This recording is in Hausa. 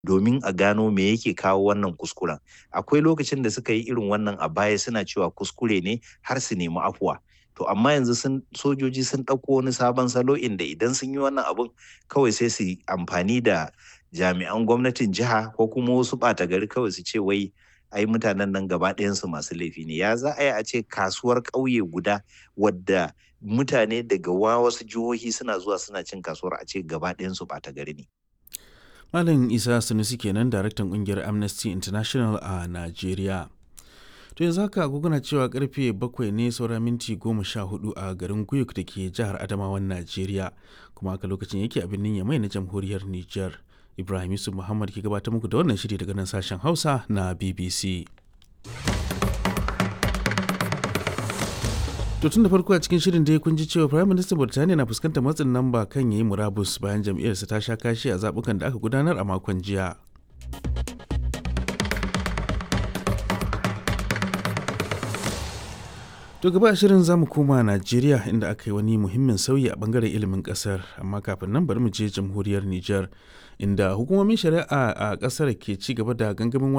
domin a gano me yake kawo wannan kuskuren akwai lokacin da suka yi irin wannan a baya suna cewa kuskure ne har su nemi afuwa to amma yanzu sun sojoji sun ɗauko wani sabon salo inda idan sun yi wannan abun kawai sai su amfani da jami'an gwamnatin jiha ko kuma wasu ɓata gari kawai su ce wai ai mutanen nan gaba ɗayansu masu laifi ne ya za a yi a ce kasuwar ƙauye guda wadda mutane daga wasu jihohi suna zuwa suna cin kasuwar a ce gaba ɗayansu ɓata gari ne Malam Isa Sanusi kenan daraktan kungiyar Amnesty International a Najeriya. To yanzu haka agogona cewa karfe bakwai ne saura minti goma sha hudu a garin Guyuk da ke jihar Adamawan Najeriya kuma haka lokacin yake a birnin Yamai na jamhuriyar Nijar. Ibrahim Yusuf Muhammad ke gabatar muku da wannan shiri daga nan sashen Hausa na BBC. To tun da farko a cikin shirin dai kun ji cewa Prime Minister Burtaniya na fuskantar matsin lamba kan yayi murabus bayan jam'iyyarsa ta sha kashi a zabukan da aka gudanar a makon jiya. To gaba a shirin zamu koma Najeriya inda aka yi wani muhimmin sauyi a bangaren ilimin kasar amma kafin nan bari mu je jamhuriyar Nijar inda hukumomin shari'a a kasar ke ci gaba da gangamin